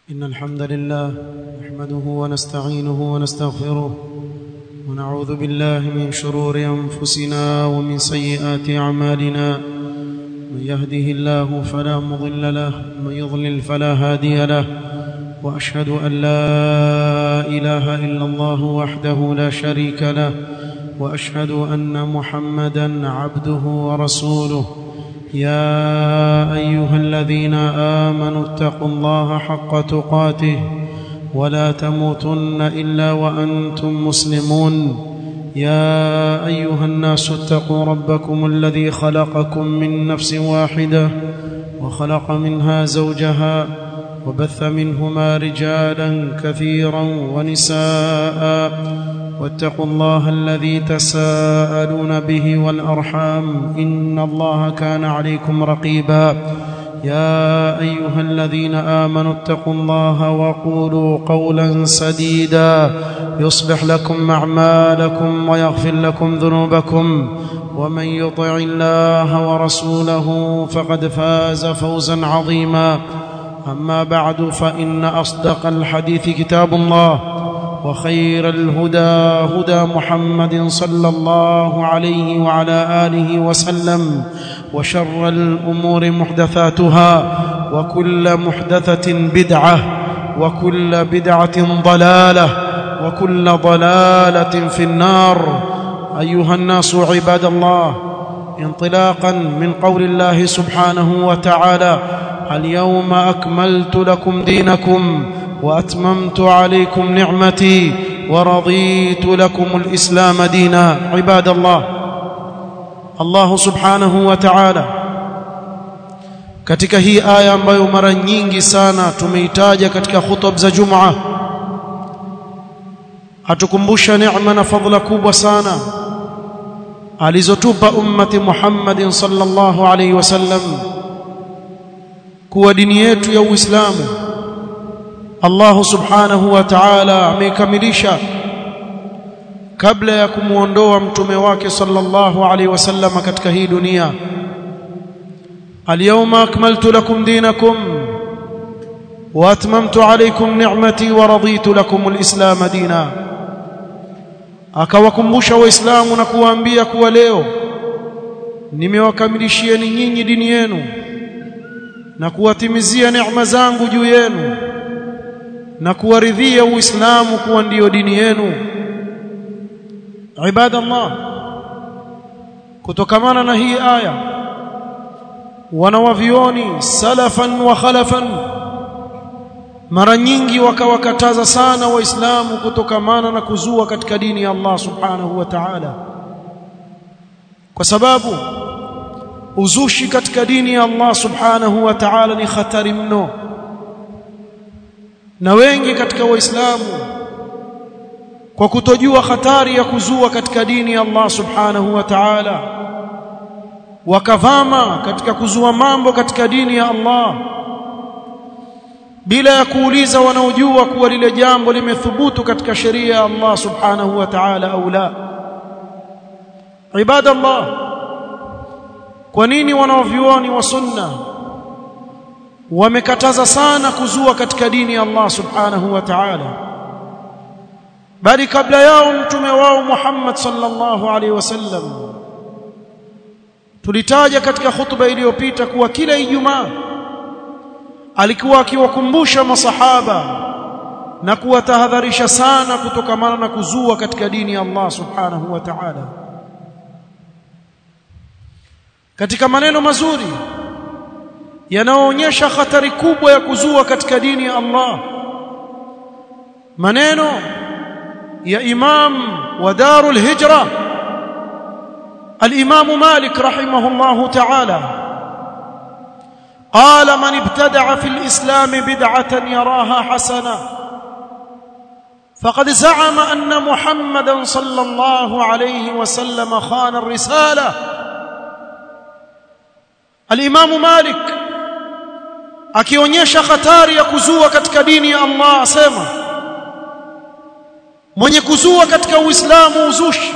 إن الحمد لله نحمده ونستعينه ونستغفره ونعوذ بالله من شرور أنفسنا ومن سيئات أعمالنا من يهده الله فلا مضل له ومن يضلل فلا هادي له وأشهد أن لا إله إلا الله وحده لا شريك له وأشهد أن محمدا عبده ورسوله يا ايها الذين امنوا اتقوا الله حق تقاته ولا تموتن الا وانتم مسلمون يا ايها الناس اتقوا ربكم الذي خلقكم من نفس واحده وخلق منها زوجها وبث منهما رجالا كثيرا ونساء واتقوا الله الذي تساءلون به والارحام ان الله كان عليكم رقيبا يا ايها الذين امنوا اتقوا الله وقولوا قولا سديدا يصلح لكم اعمالكم ويغفر لكم ذنوبكم ومن يطع الله ورسوله فقد فاز فوزا عظيما اما بعد فان اصدق الحديث كتاب الله وخير الهدى هدى محمد صلى الله عليه وعلى اله وسلم وشر الامور محدثاتها وكل محدثه بدعه وكل بدعه ضلاله وكل ضلاله في النار ايها الناس عباد الله انطلاقا من قول الله سبحانه وتعالى اليوم اكملت لكم دينكم واتممت عليكم نعمتي ورضيت لكم الاسلام دينا عباد الله الله سبحanahu wa ta'ala katika hii aya ambayo mara nyingi sana tumeitaja katika khutub za Jumaa atukumbusha neema na fadhila kubwa sana alizotupa ummati Muhammadin sallallahu alaihi wasallam kuwa dini yetu ya Uislamu Allah subhanahu wa ta'ala ameikamilisha kabla ya kumuondoa mtume wake sallallahu alaihi wasallam katika hii dunia Al-yawma akmaltu lakum dinakum wa atmamtu alaykum ni'mati wa raditu lakum al-islam dina akawakumbusha waislamu na kuwaambia kuwa leo nimewakamilishieni nyinyi dini yenu na kuwatimizia neema zangu juu yenu na kuwaridhia uislamu kuwa ndiyo dini yenu ibadallah kutokamana na hii aya wanawavioni salafan wa khalafan mara nyingi wakawakataza sana waislamu kutokamana na kuzua katika dini ya Allah subhanahu wa ta'ala kwa sababu uzushi katika dini ya Allah subhanahu wa ta'ala ni hatari mno na wengi katika waislamu kwa kutojua hatari ya kuzua katika dini ya Allah subhanahu wa ta'ala wakavama katika kuzua mambo katika dini ya Allah bila ya kuuliza wanaojua kuwa lile jambo limethubutu katika sheria ya Allah subhanahu wa ta'ala au la ibadallah kwa nini wanaovioni wa sunna wamekataza sana kuzua katika dini ya Allah subhanahu wa ta'ala bali kabla yao mtume wao Muhammad sallallahu alaihi wasallam tulitaja katika hutuba iliyopita kuwa kila Ijumaa alikuwa akiwakumbusha masahaba na kuwatahadharisha sana kutokamana na kuzua katika dini ya Allah subhanahu wa ta'ala katika maneno mazuri yanayoonyesha hatari kubwa ya kuzua katika dini ya Allah maneno ya imam wa darul hijra الامام مالك رحمه الله تعالى قال من ابتدع في الاسلام بدعه يراها حسنه فقد زعم ان محمدا صلى الله عليه وسلم خان الرساله الامام مالك akionyesha hatari ya kuzua katika dini ya Allah asema mwenye kuzua katika uislamu uzushi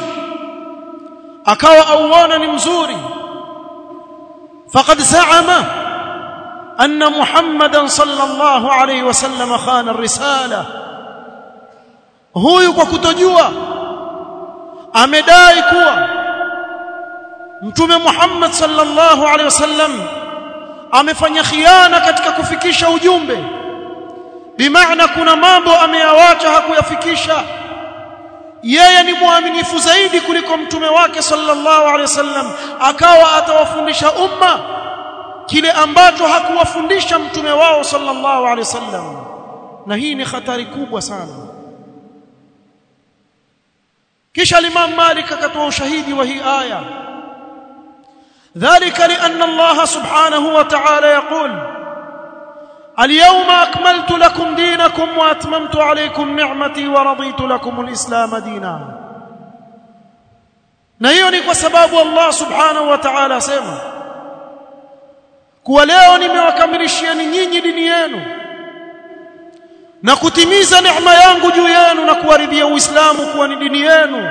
akawa auona ni mzuri faqad zaama أن محمدا صلى الله عليه وسلم خان الرسالة huyu kwa kutojua amedai kuwa mtume Muhammad sallallahu alaihi wasallam amefanya khiana katika kufikisha ujumbe bimaana kuna mambo ameyawacha hakuyafikisha yeye ni mwaminifu zaidi kuliko mtume wake sallallahu alaihi wasallam akawa atawafundisha umma kile ambacho hakuwafundisha mtume wao sallallahu alaihi wasallam na hii ni hatari kubwa sana kisha Imam Malik akatoa ushahidi wa hii aya ذلك لأن الله سبحانه وتعالى يقول اليوم أكملت لكم دينكم وأتممت عليكم نعمتي ورضيت لكم الإسلام دينا na hiyo ni kwa sababu Allah subhanahu wa ta'ala asema kuwa leo nimewakamilishieni nyinyi dini yenu na kutimiza neema yangu juu yenu na kuwaridhia Uislamu kuwa ni dini yenu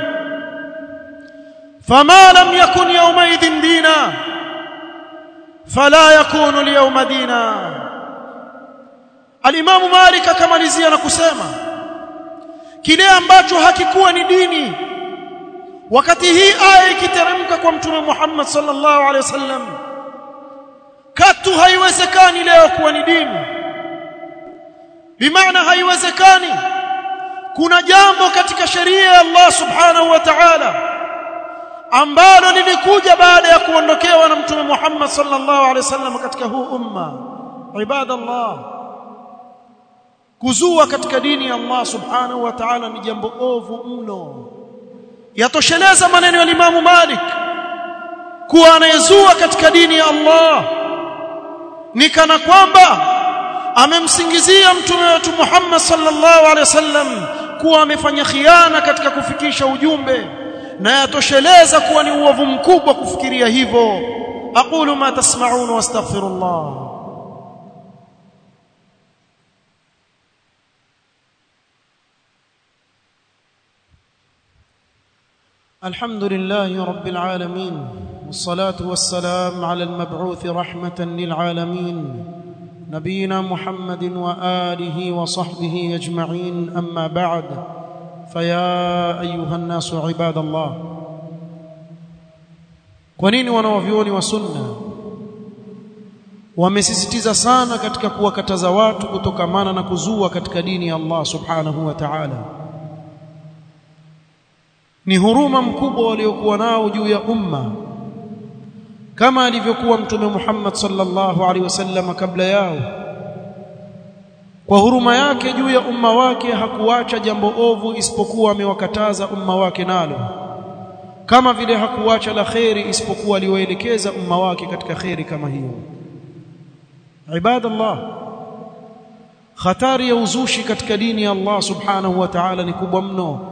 fama lam yakun yawmaidhin dina fala yakunu al-yawma dina Al-Imam Malik akamalizia na kusema kile ambacho hakikuwa ni dini wakati hii aya ikiteremka kwa mtume Muhammad sallallahu alaihi wasallam katu haiwezekani leo kuwa ni dini bimaana haiwezekani kuna jambo katika sheria ya Allah subhanahu wa ta'ala ambalo lilikuja baada ya kuondokewa na mtume Muhammad sallallahu alaihi wasallam katika huu umma ibadallah kuzua katika dini ya Allah subhanahu wa ta'ala ni jambo ovu mno yatosheleza maneno ya Imam Malik kuwa anayezua katika dini ya Allah ni kana kwamba amemsingizia mtume wetu Muhammad sallallahu alaihi wasallam kuwa amefanya khiana katika kufikisha ujumbe na yatosheleza kuwa ni uovu mkubwa kufikiria hivyo aqulu ma tasma'un wastaghfirullah الحمد لله رب العالمين والصلاة والسلام على المبعوث رحمة للعالمين نبينا محمد وآله وصحبه أجمعين أما بعد فيا أيها الناس عباد الله kwanini wanawavyuoni wa sunna wamesisitiza sana katika kuwakataza watu kutokamana na kuzua katika dini ya Allah subhanahu wa ta'ala ni huruma mkubwa waliokuwa nao juu ya umma kama alivyokuwa mtume Muhammad sallallahu alaihi wasallam kabla yao kwa huruma yake juu ya umma wake hakuacha jambo ovu isipokuwa amewakataza umma wake nalo kama vile hakuacha la kheri isipokuwa aliwaelekeza umma wake katika kheri kama hiyo ibadallah hatari ya uzushi katika dini ya Allah subhanahu wa ta'ala ni kubwa mno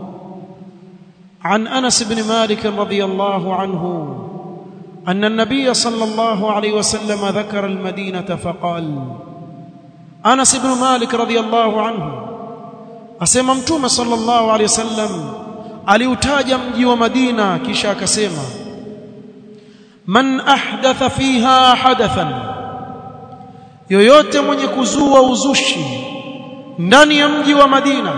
عن انس بن مالك رضي الله عنه ان النبي صلى الله عليه وسلم ذكر المدينه فقال انس بن مالك رضي الله عنه asema mtume sallallahu alayhi wasallam aliutaja mji wa Madina kisha akasema man ahdatha fiha hadathan yoyote mwenye kuzua uzushi ndani ya mji wa Madina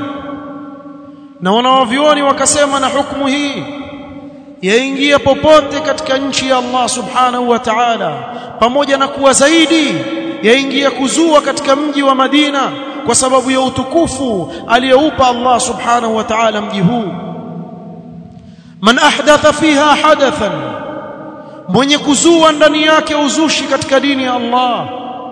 na wanawavyuoni wakasema na hukumu hii yaingia popote katika nchi ya Allah subhanahu wa ta'ala pamoja na kuwa zaidi yaingia kuzua katika mji wa Madina kwa sababu ya utukufu aliyoupa Allah subhanahu wa ta'ala mji huu man ahdatha fiha hadathan mwenye kuzua ndani yake uzushi katika dini ya Allah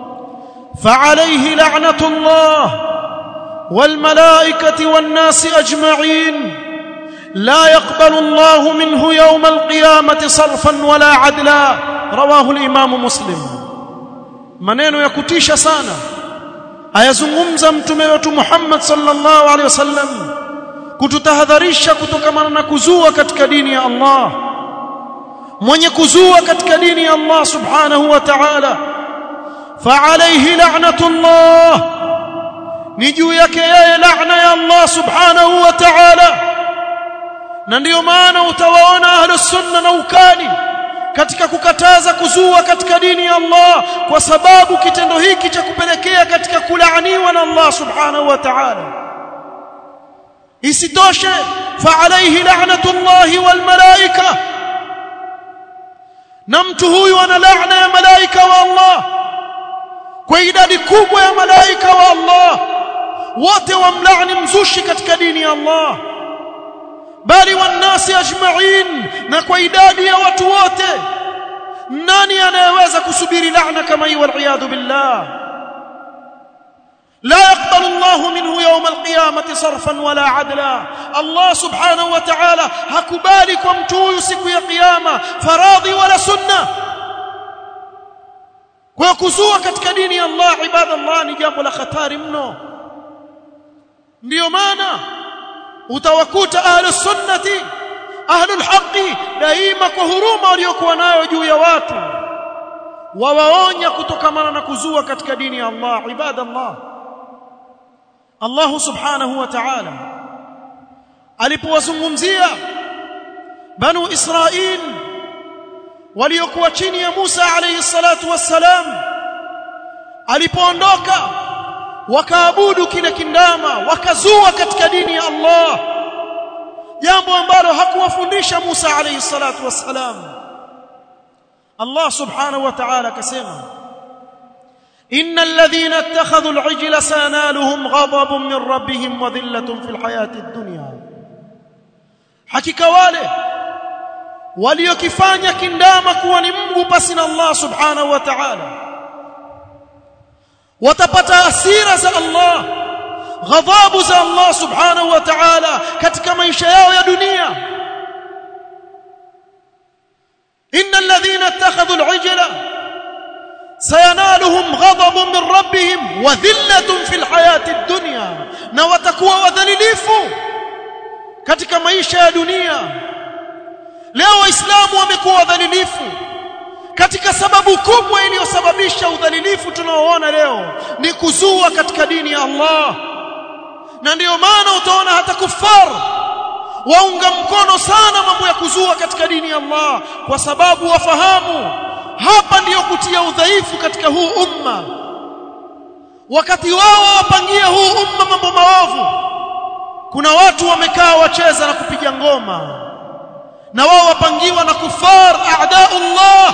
fa alayhi la'natullah والملائكه والناس اجمعين لا يقبل الله منه يوم القيامه صرفا ولا عدلا رواه الامام مسلم maneno ya kutisha sana ayazungumza mtume wetu Muhammad sallallahu alaihi wasallam kututahadharisha kutokana na kuzua katika dini ya Allah mwenye kuzua katika dini ya Allah subhanahu wa ta'ala fa alayhi la'natullah ni juu yake yeye laana ya Allah subhanahu wa ta'ala na ndiyo maana utawaona ahlus sunna na ukali katika kukataza kuzua katika dini ya Allah kwa sababu kitendo hiki cha kupelekea katika kulaaniwa na Allah subhanahu wa ta'ala isitoshe fa alayhi la'natullahi wal malaika na mtu huyu ana laana ya malaika wa Allah kwa idadi kubwa ya malaika wa Allah wote wamlaani mzushi katika dini ya Allah bali wanasi ajma'in na kwa idadi ya watu wote nani anayeweza kusubiri laana kama hii wal billah لا يقبل الله منه يوم القيامة صرفا ولا عدلا الله سبحانه وتعالى هكبالي كمتو يسك يا قيامة فراضي ولا سنة ويكسوا katika dini ya Allah ibadallah ni jambo la hatari mno ndio maana utawakuta ahlus sunnati ahlul haqi daima kwa huruma waliokuwa nayo juu ya watu wawaonya kutokamana na kuzua katika dini ya Allah ibadallah Allah subhanahu wa ta'ala alipowazungumzia banu Israil waliokuwa chini ya Musa alayhi salatu wassalam alipoondoka wakaabudu kile kindama wakazua katika dini ya Allah jambo ambalo hakuwafundisha Musa alayhi salatu wassalam Allah subhanahu wa ta'ala akasema إن الذين اتخذوا العجل سينالهم غضب من ربهم وذلة في الحياة الدنيا حقيقة wale waliokifanya kindama kuwa ni Mungu pasi na Allah subhanahu wa ta'ala watapata hasira za Allah ghadhabu za Allah subhanahu wa ta'ala katika maisha yao ya dunia innal ladhina ittakhadhu al-ijla سينالهم غضب من ربهم وذلة في الحياة الدنيا na watakuwa wadhalilifu katika maisha ya dunia leo waislamu wamekuwa wadhalilifu katika sababu kubwa iliyosababisha udhalilifu tunaoona leo ni kuzua katika dini ya Allah na ndiyo maana utaona hata kufar waunga mkono sana mambo ya kuzua katika dini ya Allah kwa sababu wafahamu hapa ndiyo kutia udhaifu katika huu umma wakati wao wapangia huu umma mambo maovu kuna watu wamekaa wacheza na kupiga ngoma na wao wapangiwa na kufar a'daullah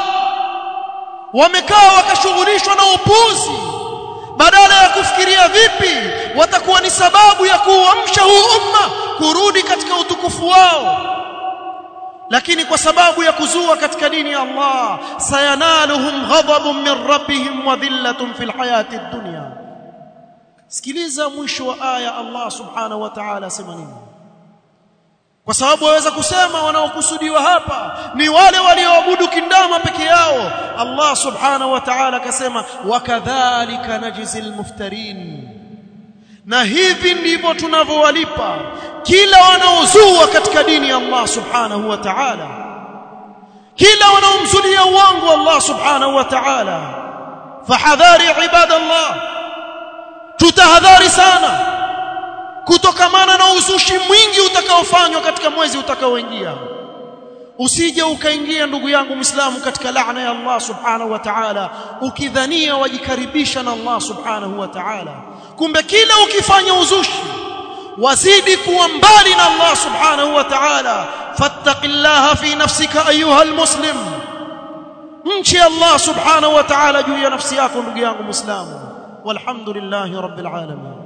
wamekaa wakashughulishwa na upuzi badala ya kufikiria vipi watakuwa ni sababu ya kuuamsha huu umma kurudi katika utukufu wao lakini kwa sababu ya kuzua katika dini ya Allah sayanaluhum ghadabun min rabbihim wa dhillatun fil hayati dunya sikiliza mwisho wa aya Allah subhanahu wa ta'ala asema nini kwa sababu waweza kusema wanaokusudiwa hapa ni wale walioabudu kindama peke yao Allah subhanahu wa ta'ala akasema wakadhalika najzil muftarin na hivi ndivyo tunavyowalipa kila wanaozua katika dini ya Allah subhanahu wa ta'ala kila wanaomzulia uongo Allah subhanahu wa ta'ala fahadhari ibadallah tutahadhari sana kutokamana na uzushi mwingi utakaofanywa katika mwezi utakaoingia usije ukaingia ndugu yangu Muislamu katika laana ya Allah subhanahu wa ta'ala ukidhania wajikaribisha na Allah subhanahu wa ta'ala kumbe kila ukifanya uzushi wazidi kuwa mbali na Allah subhanahu wa ta'ala fattaqillaha fi nafsika ayuha almuslim mchi Allah subhanahu wa ta'ala juu ya nafsi yako ndugu yangu Muislamu walhamdulillahi rabbil alamin